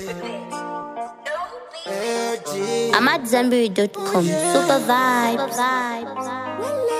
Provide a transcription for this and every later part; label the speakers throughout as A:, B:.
A: I'm at Zenberry.com. Super vibes.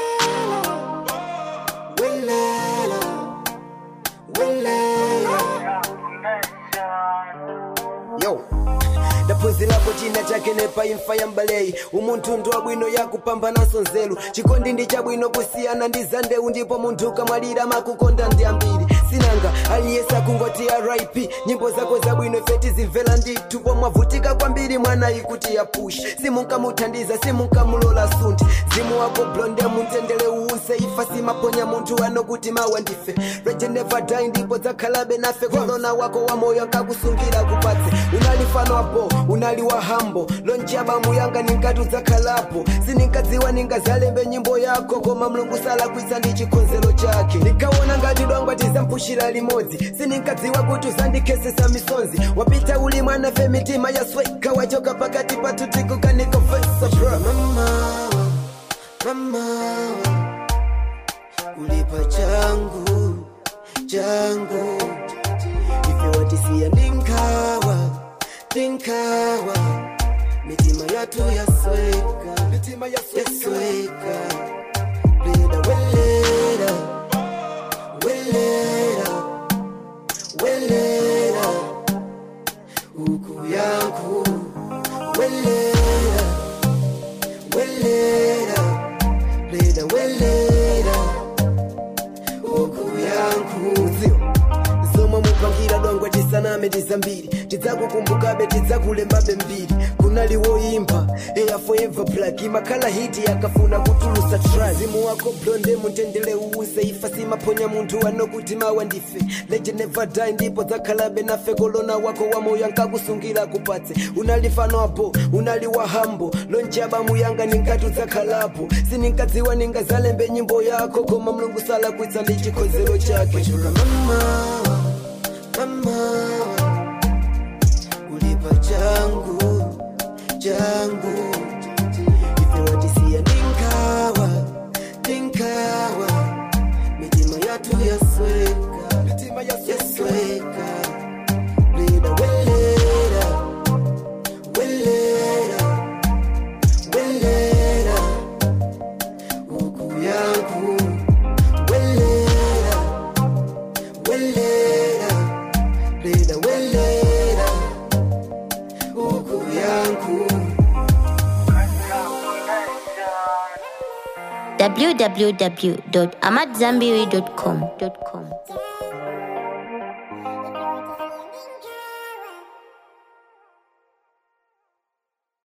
B: yo ndaphunzirapo china chake nepa imfa ya mbalei umunthu ndi wabwino yakupambananso nzeru chikondi ndi chabwino kusiyana ndi zandewu ndipo munthu ukamwalira makukonda ndi ambiri sinanga aliyese akungoti rip nyimbo zako zabwino feti zimvera ndithu pomwavutika kwambiri mwanayi kuti yapush simunkamuthandiza simunkamulola sunthe zimu wako blonde muntendere uwuse ifa simaponya munthu ano kuti mawa ndife reje never die ndipo dzakhalabe nafe korona wako wa moyo nkakusungira kupatse unali fano apo unali wa hambo lonjaba yanga ninkati udzakhalapo sininkadziwa ningazalembe nyimbo yako koma mlungu salakwitsa ndi chikonzero chake ndinkaona ngati dwangwa tizampushira limodzi sininkadziwa kuti uzandikhesesa misonzi wapita uli mwana fe mitima yasweka wachoka pakati patu tikukanikofesa bro mama mama ulipa changu changu ife watisiya ndinkawa ndinkawa mitima yatu yasweka mitima yasweka leda weleda weleda weleda uku yangu weleda weleda leda weleda uku yangu zio zomwe mupangira dwangwe tisaname tizambiri tidzakukumbukabe tidzakulembabe mbiri kunali woimba eya forever black imakhala hiti yakafuna kutulusa track zimu wako blonde mutendele uwuse ifa simaponya munthu anokuti mawa ndife leje never die ndipo dzakhalabe nafe kolona wako wa moyo ankakusungira kupatse unali fano apo unali wa hambo lonjaba muyanga ninkati udzakhalapo sininkadziwa ningazalembe nyimbo yako koma mlungu salakwitsa ndi chikonzero chake mama mama ulipa changu changu ife watisiya ndinkawa ndinkawa mitima yatu yasweka mitima yasweka leda weleda weleda weleda uku yangu weleda weleda leda weleda uku yangu
A: www.amatzambiri.com.